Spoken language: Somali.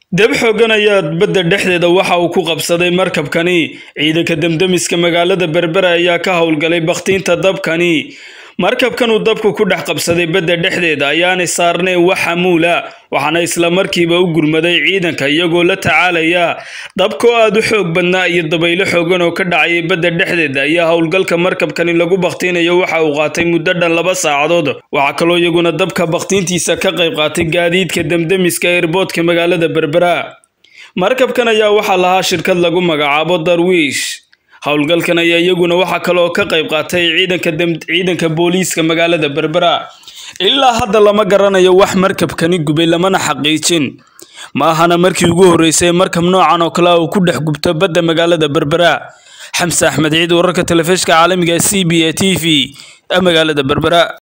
dab xooggan ayaa badda dhexdeeda waxa uu ku qabsaday markabkani ciidanka demdemiska magaalada berbera ayaa ka howlgalay bakhtiinta dabkani markabkan uu dabku ku dhex qabsaday badda dhexdeeda ayaanay saarnayn wax xamuula waxaana isla markiiba u gurmaday ciidanka iyagoo la tacaalaya dabkoo aada u xoog badnaa iyo dabaylo xoogan oo ka dhacayay badda dhexdeeda ayaa howlgalka markabkani lagu bakhtiinayo waxa uu qaatay muddo dhan laba saacadood waxaa kaloo iyaguna dabka bakhtiintiisa ka qayb qaatay gaadiidka demdemiska eerboodka magaalada berbera markabkan ayaa waxaa lahaa shirkad lagu magacaabo darwiish howlgalkan ayaa iyaguna waxaa kaloo ka qayb qaatay ciidanka booliiska magaalada berbera ilaa hadda lama garanayo wax markabkani gubay lamana xaqiijin ma ahana markii ugu horreysay markab noocan oo kale uu ku dhex gubto badda magaalada berbera xamse axmed ciid wararka telefishka caalamiga c b a t v magaalada berbera